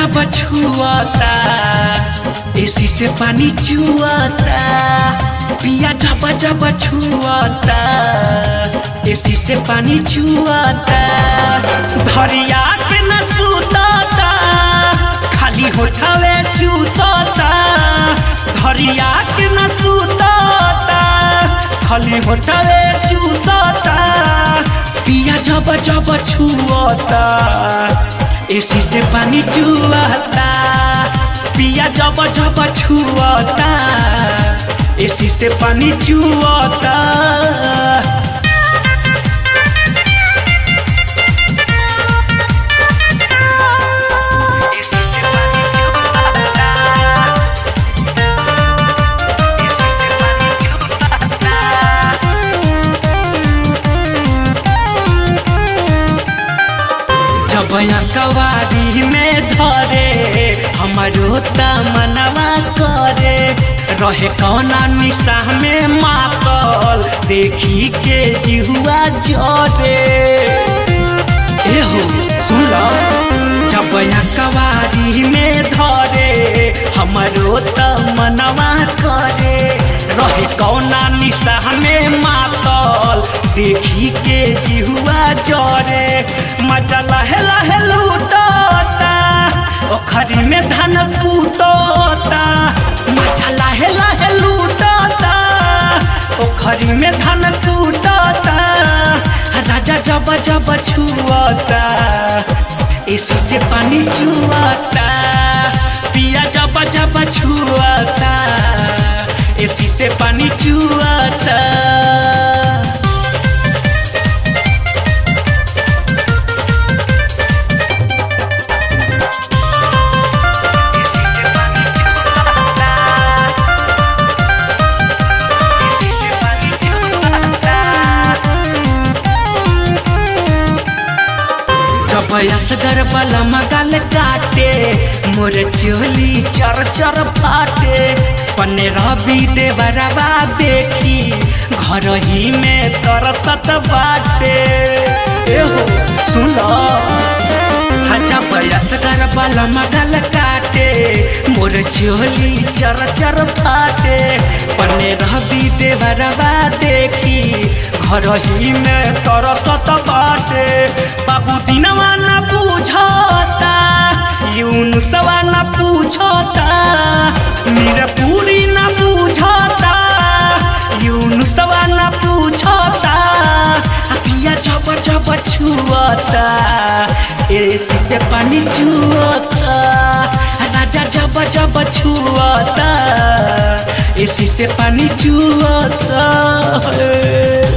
जब छुआता एसी से पानी चुआता पिया जब जब छुआता एसी से पानी चुआता धरिया के न सुताता खाली होठावे चूसता धरिया के न सुताता खाली होठावे चूसता पिया जब जब छुआता एसी से पानी चुआता पिया जब जब छुआता एसी से पानी चुआता जब कवारी में धरे हमारो तमनवा करे रहे कौना निशा में मातल देखी के जिहुआ जरे एहो सुन जब कवारी में धरे हमारो तमनवा करे रहे कौना निशा में मातल देखी के जिहुआ जरे मजा लहे लहे लूटता ओखरी में धान कूटता मजा लहे लहे लूटता ओखरी में धान कूटता राजा जब जब छुअता एसी से पानी चुआता पिया जब जब छुअता एसी से पानी चुआता जब असगर वाला मगल काटे मोर चोली चर चर फाटे पन्ने रवि देवरवा देखी घर ही में तरसत बाटे एहो सुन जब असगर वाला मगल काटे मोर चोली चर चर फाटे पन्ने रवि देवरवा देखी घर ही में तरसत बाटे बाबू दिनवा न पूछता यून सवा न पूछता मेरा पूरी न पूछता यून सवा न पूछता पिया जब जब छुअता एसी से पानी छुअता राजा जब जब छुअता एसी से पानी छुअता